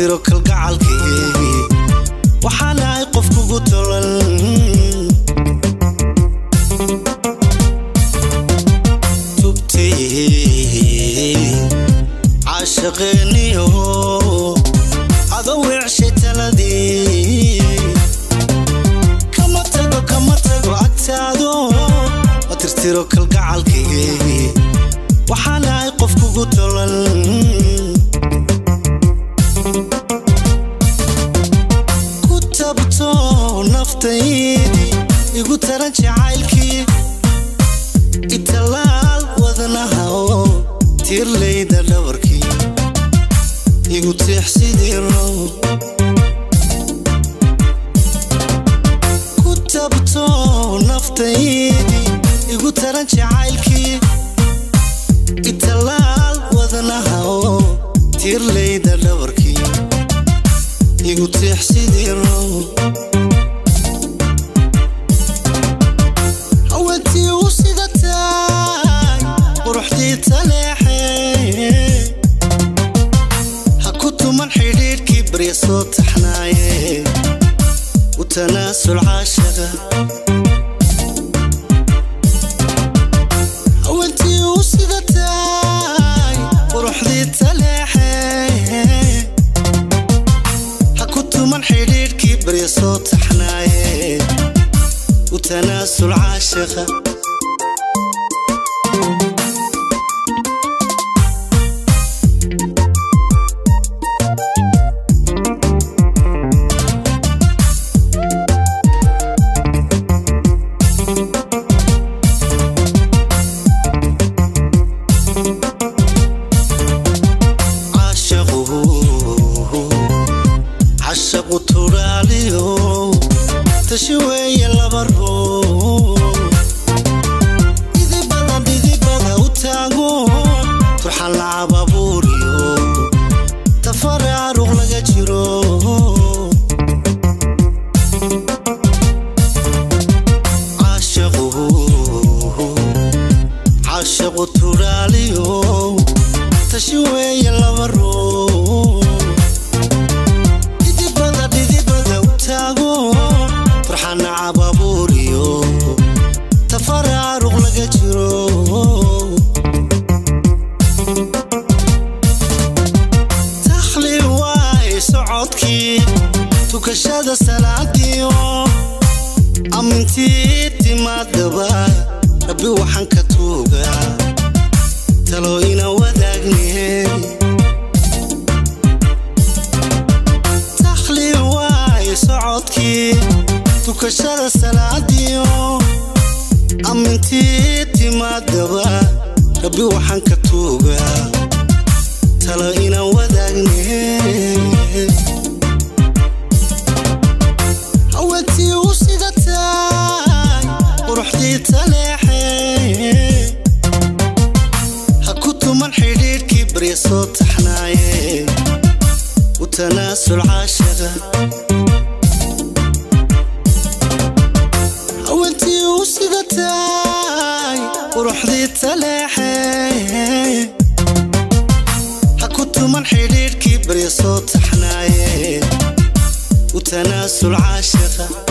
tirtiro kalgacalkii waxaan ahay qof kugu tolan tubtii caashaqeeniyo ado weecshay taladii kama tago kama tago agtaado ma tirtiro kalgacalkii waxaan ahay qof kugu tolan ku tabto naftaydii igu taran jacaylkii italaal wadnaha oo tiirlayda dhabarkii igu tiix sidii row ku tabto naftaydii igu taran jacaylkii italaal wadnaha oo tiirlayda dhabarkii igu tiix sidii row haweentii u sida tahay quruxdii taleexe ha ku tuman xidhiidhkii barya soo taxnaaye u tanaasul caashaqa haweentii u sida tahay quruxdii taleexe ha ku tuman xidhiidhkii barya soo taxnaaye u tanaasul caashaqa caashaqu cashaqu turaaliyo tashi weeye laba ruu dhidibada dhidibada u taago turxan lacab abuuriyo tafaraaruq laga jiro caashaqu caashaqu turaaliyo tashi weeye laba ruu dhidibada dhidibada u taago farxana cababuuriyo tafaraaruq laga jiro takhli waay socodkii tukashada salaadiyo amintii timaadaba rabbi waxaan ka tuugaa talo ina wadaagne takhli waay socodkii tukashada salaadiyo amintii timaadaba rabbi waxaan ka tuugaa talo ina wadaagne haweentii u sida tahay quruxdii taleexe ha ku tuman xidhiidhkii barya soo taxnaaye u tanaasul caashaqa haweentii u sida tahay quruxdii taleexe ha ku tuman xidhiidhkii barya soo taxnaaye u tanaasul caashaqa